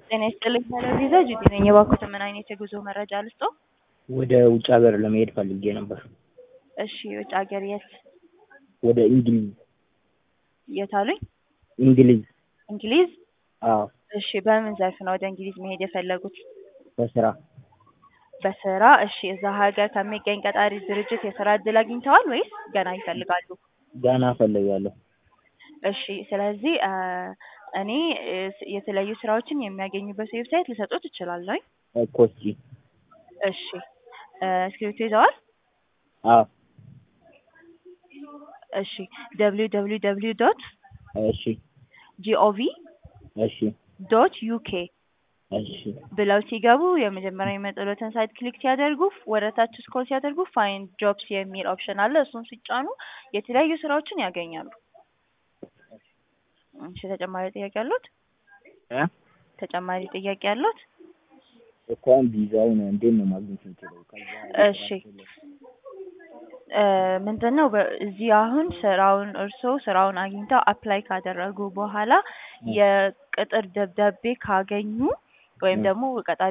ጤና ይስጥልኝ ቴሌቪዛ ጁዲ ነኝ። የባንኩትን ምን አይነት የጉዞ መረጃ ልስጠው? ወደ ውጭ ሀገር ለመሄድ ፈልጌ ነበር። እሺ ውጭ ሀገር የት ወደ እንግሊዝ የት አሉኝ? እንግሊዝ። እንግሊዝ። አዎ እሺ በምን ዘርፍ ነው ወደ እንግሊዝ መሄድ የፈለጉት? በስራ በስራ። እሺ እዛ ሀገር ከሚገኝ ቀጣሪ ድርጅት የስራ እድል አግኝተዋል ወይስ ገና ይፈልጋሉ? ገና እፈልጋለሁ። እሺ ስለዚህ አ እኔ እ የተለያዩ ስራዎችን የሚያገኙበት ዌብሳይት ልሰጦት እችላለሁ። እኮ እስኪ እሺ እ እስክሪብቶ ይዘዋል? አዎ እሺ ደብሊው ደብሊው ደብሊው ዶት እሺ ጂኦቪ እሺ ዶት ዩኬ እሺ ብለው ሲገቡ የመጀመሪያ የሚመጡለትን ሳይት ክሊክ ሲያደርጉ ወደ ታች ስክሮል ሲያደርጉ ፋይንድ ጆብስ የሚል ኦፕሽን አለ። እሱን ሲጫኑ የተለያዩ ስራዎችን ያገኛሉ። እሺ ተጨማሪ ጥያቄ አሉት? እ ተጨማሪ ጥያቄ አሉት? እኮ አሁን ቪዛውን እንዴት ነው ማግኘት የምችለው? ከዛ እሺ እ ምንድን ነው በ- እዚህ አሁን ስራውን እርስዎ ስራውን አግኝተው አፕላይ ካደረጉ በኋላ የቅጥር ደብዳቤ ካገኙ ወይም እ ደግሞ ቀጣሪ